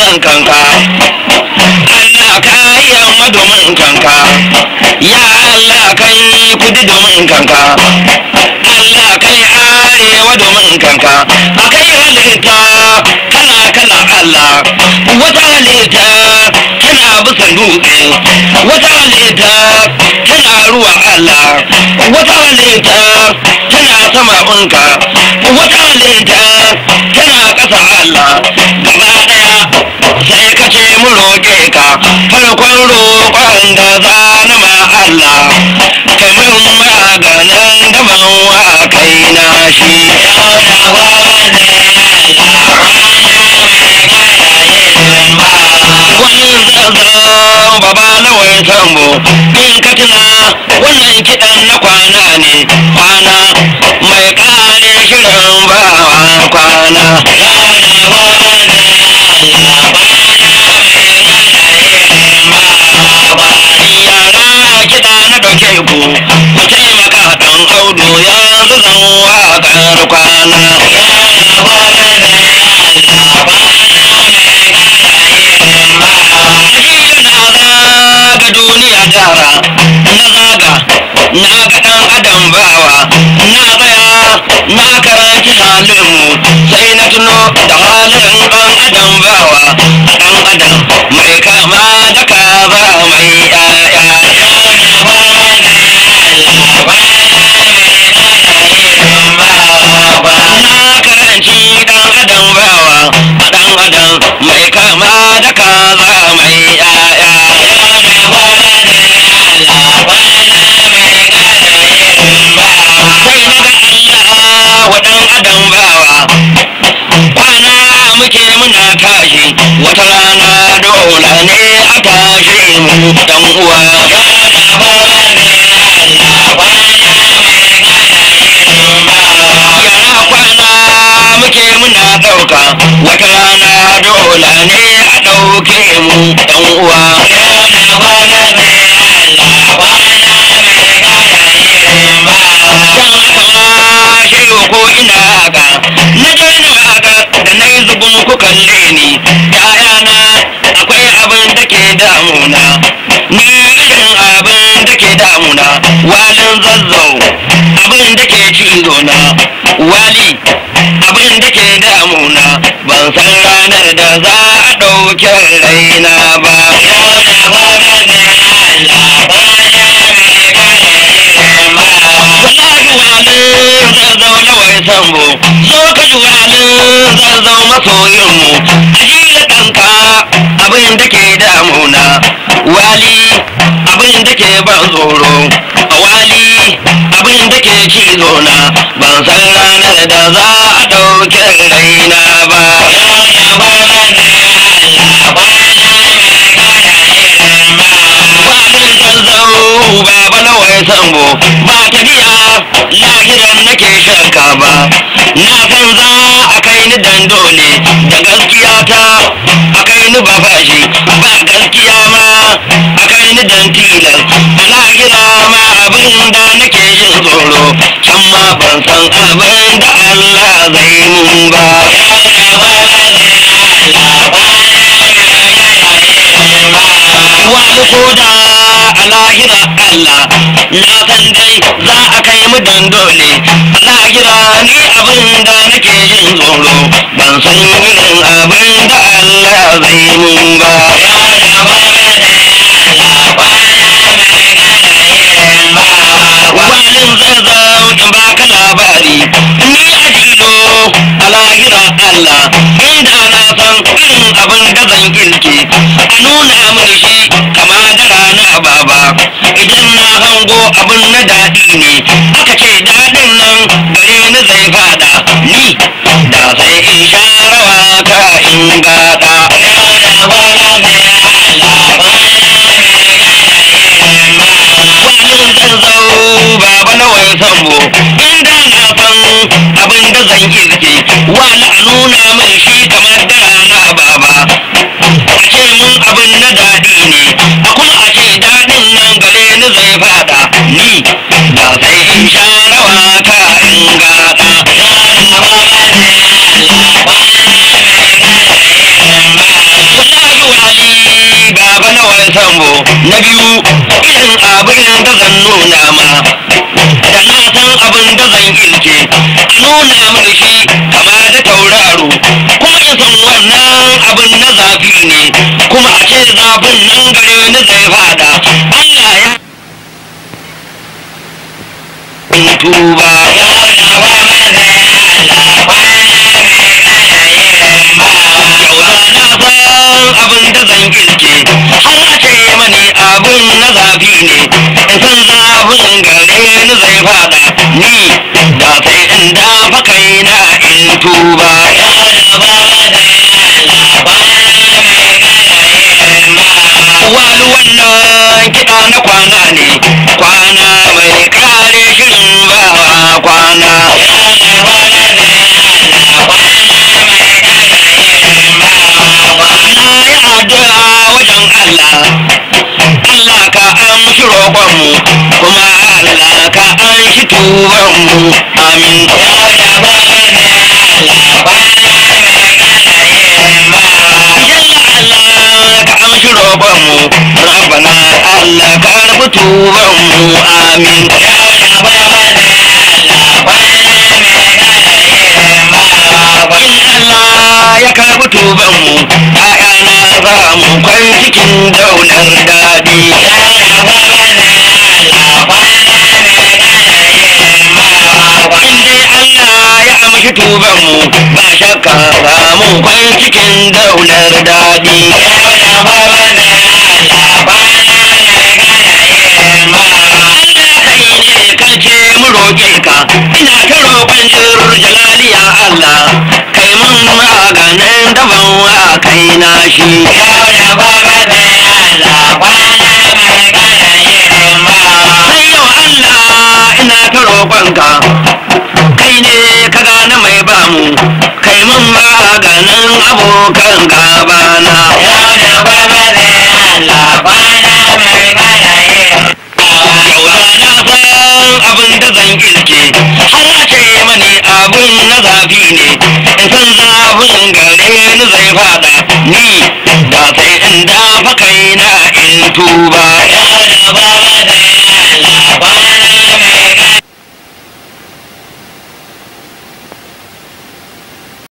domin kanka Allah ka yi yamma domin kanka ya Allah kai kudi domin kanka Allah kai arewa domin kanka akai halitta kala kala Allah wata halitta tana bisan dutse wata halitta tana ruwa Allah wata halitta tana sama bunka wata halitta tana ƙasa Allah gaba ɗaya sai ka ce mu roƙe ka farkon roƙon da za na ma Allah kamar maganin gaban wa kai na shi wani zazzan baba na wai sambo in ka tuna wannan kiɗan na kwana ne kwana mai ƙare shirin bawa kwana yara kiɗa na ɗauke ku ku taimaka ɗan audu yanzu zan waƙar kwana Ajiya na zaga duniya jara na zaga na ga ɗan adam bawa na tsaya na karanci halinmu sai na tuno da halin ɗan adam bawa ɗan adam mai kama da kaza mai ƴaƴa na karanci ɗan adam bawa ɗan adam mai kama da kaza mai ƴaƴa sai na ga Allah wa ɗan adam bawa kwana muke muna tashi wata rana dole ne a tashi mu dan uwa yara kwana muke muna ɗauka wata rana dole ne a ɗauke mu dan uwa shehu ko ina haka na je na haka da na yi zubin ku kalle ni ya'yana akwai abin da ke damuna ni irin abin da ke damuna walin zazzau abin da ke cizo na wali abin da ke damuna ban san ranar da za a ɗauke raina ba wallahi walin zazzau na wai sambo zo ka ji walin zazzau masoyinmu ajiya ɗanka abin da ke damuna wali abin da ke ban tsoro wali abin da ke cizo na ban san ranar da za a ɗauke raina ba walin zazzau baba na wai sambo ba tafiya lahiran nake shakka ba na san za a kai ni dandole da gaskiya ta a kai ni ba fashi ba gaskiya ma a kai ni dan tilas a lahira ma abin da nake jin tsoro can ma ban san abin da Allah zai mun ba wani koda a lahira Allah na san dai za a kai mu dandole a lahira ni abin da nake jin tsoro ban san irin abin da Allah zai mun ba walin zazzau in baka labari ni a jilo a lahira Allah inda na san irin abin da zan girke a nuna mini shi kama da rana baba idan na hango abin na daɗi ne aka ce daɗin nan gare ni zai fada ni da sai in sha rawa ta in gada walin zazzau baba na wai sambo inda na san abin da zan girke wala a nuna min shi kamar da rana baba a ce mun abin na daɗi ne a kuma a ce daɗin nan gare ni zai fada ni da sai in sha rawa ta in gada biyu irin abin da zan nuna ma da na san abin da zan ilke a nuna mini shi kama da tauraro kuma in san wannan abin na zafi ne kuma a ce zafin nan gare ni zai fada Allah ya tuba abin da zan kirke har a ce mani abin na zafi ne in san zafin gare ni zai fada ni da sai in dafa kaina in tuba wani wannan kiɗa na kwana ne kwana mai kare shirin bawa kwana na yi addu'a wajen Allah Allah ka amshi roƙonmu kuma Allah ka amshi tubanmu amin Yalla Allah ka amshi roƙonmu Rabbana Allah ka karɓi tubanmu amin In Allah ya karɓi tubanmu ‘ya'yana za mu kwan cikin daular daɗi In dai Allah ya amshi tubanmu ba shakka za mu kwan cikin daular daɗi Allah kai ne kan ce mu roƙe ka ina ta roƙon jir jalaliya Allah kai mun maganin daban wa kai na shi sai yau Allah ina ta roƙonka kai ne ka gane mai bamu kai mun maganin abokan